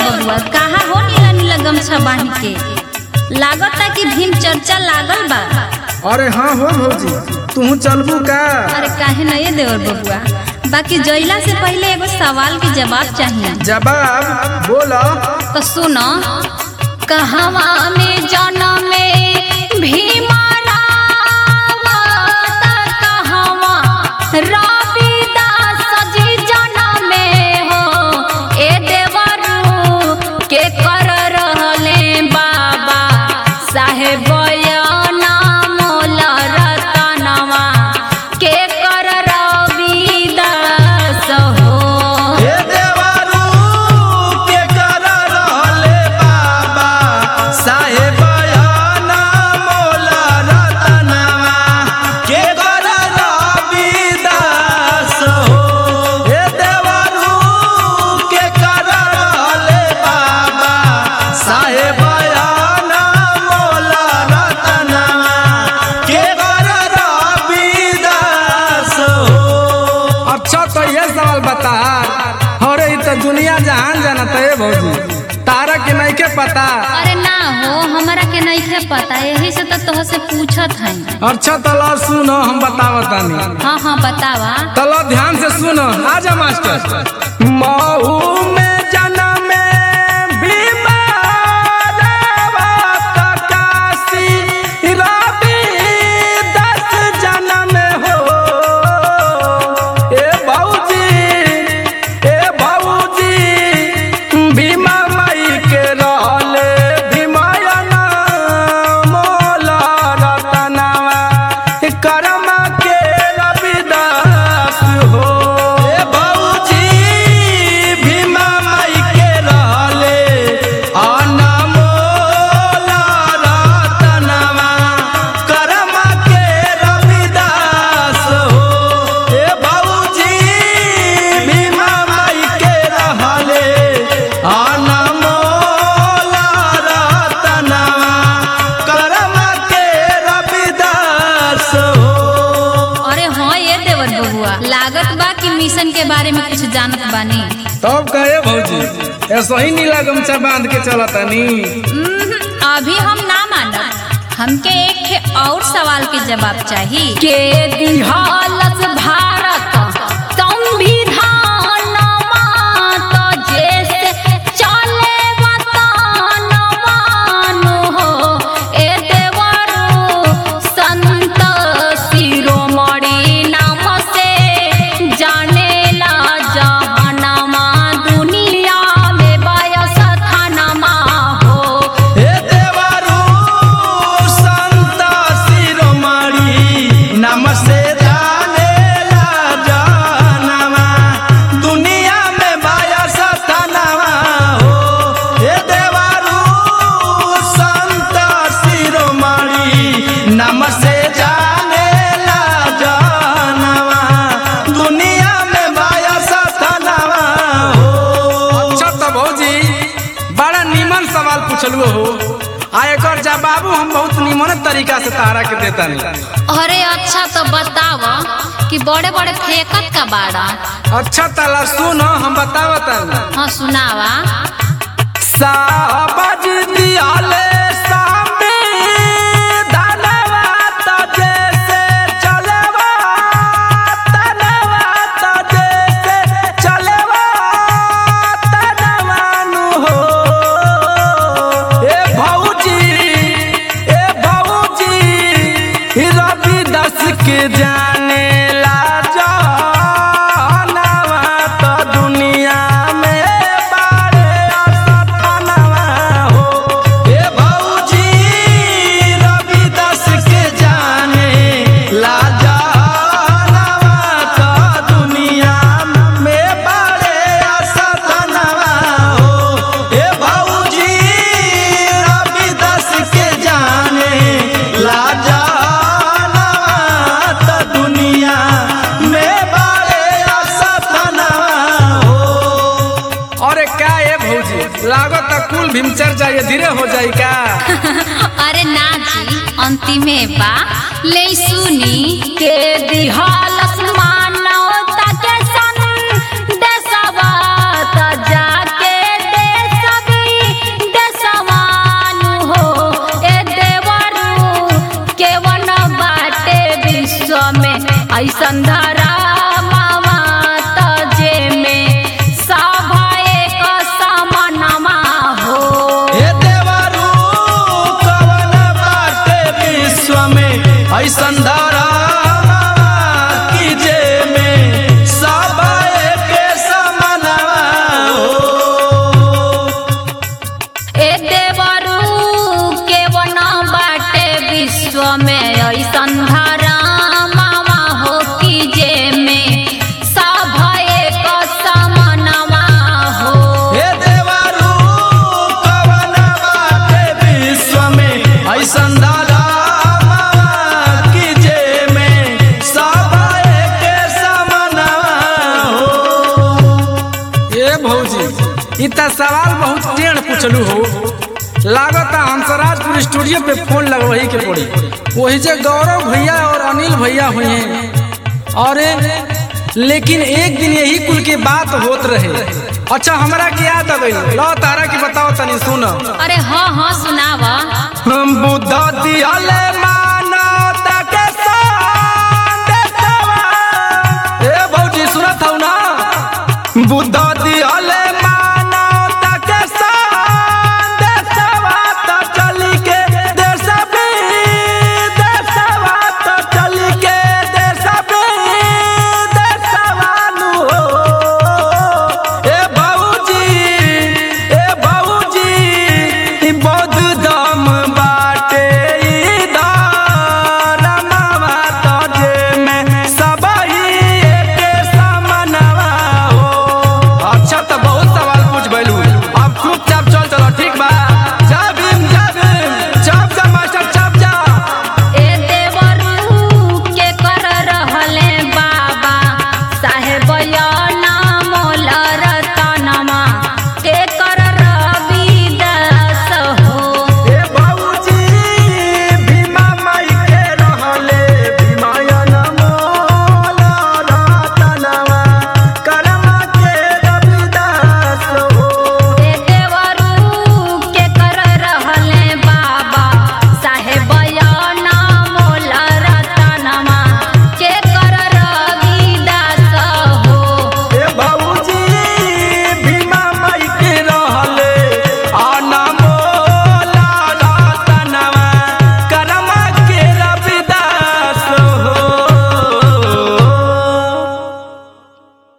बबुआ कहा हो नीला नीला गमछा बांध के लागता कि भीम चर्चा लागल बा अरे हाँ हो भौजी तू चलबू का अरे काहे न ये देवर बबुआ बाकी जइला से पहले एगो सवाल के जवाब चाहिए जवाब बोला तो सुनो कहवा में जन्म में भीमा रावा त कहवा रविदास जी जन्म में हो ए देवरू के कर रहले बाबा साहेब मोल रतनवा के कर रविदास हो हे देवरू के कर रहले बाबा साहेब ना मोला रतनवा के कर रविदास हो हे देवरू के कर रहले बाबा साहेब ना मोला रतनवा के कर रविदास हो अच्छा तो ये सवाल बता अरे इ तो दुनिया जहान जानत है भौजी तारा के नहीं के पता अरे ना हो हमरा के नहीं खे पता यही से तो तोह से पूछत है अच्छा तला सुनो हम बतावतानी हाँ हाँ बतावा तला ध्यान से सुनो आजा मास्टर महू में जन्म भीमा काशी रवि दस जन्म हो ए भौजी ए भौजी भीमा माई के रहले भीमायना मोला रतनवा करम के रविदास हो ए बाबूजी भीमा माई के रहले अनमोला रतनवा करम के रविदास हो ए बाबूजी भीमा माई के रहले अनमोला रतनवा करम के रविदास हो अरे हाँ ये देवर बबुआ लागत बा कि मिशन के बारे में कुछ जानत बानी तब कहे भौजी ऐसा ही नीला गमछा बांध के चलतानी उम्म, अभी हम ना मानब हमके एक ठे और सवाल के जवाब चाहिए के दिहालस भारत संविधान तो जैसे चले वतन मानो हो ए देवरू संत शिरोमणि नाम से जानेला जहनमा दुनिया में बयस थानमा हो हे देवरू संत शिरोमणि नम से जानेला जानवा दुनिया में बाया सतनवा हो हे देवरू संत शिरोमणि नम से जानेला जानवा दुनिया में बाया सतनवा हो अच्छा तो भौजी बड़ा नीमन सवाल पूछलू हो आ एकर जवाबू हम बहुत नीमन तरीका से तारा के देतानी अरे अच्छा तो बताव कि बड़े बड़े फेंकत का बाड़ा अच्छा तला सुनो हम बतावतानी हाँ सुनावा साबज दियाले सामे धनवा त जैसे चलवा तनवा त जैसे चलवा तनवानु हो ए भौजी ए भौजी रवि दस के जाने ला जानवा त दुनिया में बारे असतनवा हो हे भौजी रविदास के जाने लाजा नवा का दुनिया में बड़े असतनवा हो हे भौजी रविदास के जाने लाजा नवा का दुनिया में बड़े असतनवा हो अरे का ये भौजी लागत त कुल भीमचर जाइए धीरे हो जाई का अरे ना जी अंतिमे बा ले सुनी के दिहालस मानवता के सन देशवा त जाके देश धरा मामा तजे में सभा एक समनमा हो हे देवरू कवन बाटे विश्व में ऐसन धरा की जे में सब एके समानवा हो ए देवरू के वन बाटे विश्व में ऐसन धरा मामा हो कि जे में सभा एक समनमा हो हे देवरू कवन बाटे विश्व में ऐसन धरा की जे में सब एके समानवा हो ए भौजी ई त सवाल बहुत टेढ़ पूछलू हो लागता हंसराजपुर स्टूडियो पे फोन लगवही के पड़ी वही जे गौरव भैया और अनिल भैया हुए हैं और लेकिन एक दिन यही कुल की बात होत रहे अच्छा हमरा के याद अबे लो तारा की बताओ तनी सुन अरे हाँ हाँ सुनावा हम बुद्ध दिहले मानवता के संदेशवा। ए भौजी सुनत हौ ना बुद्ध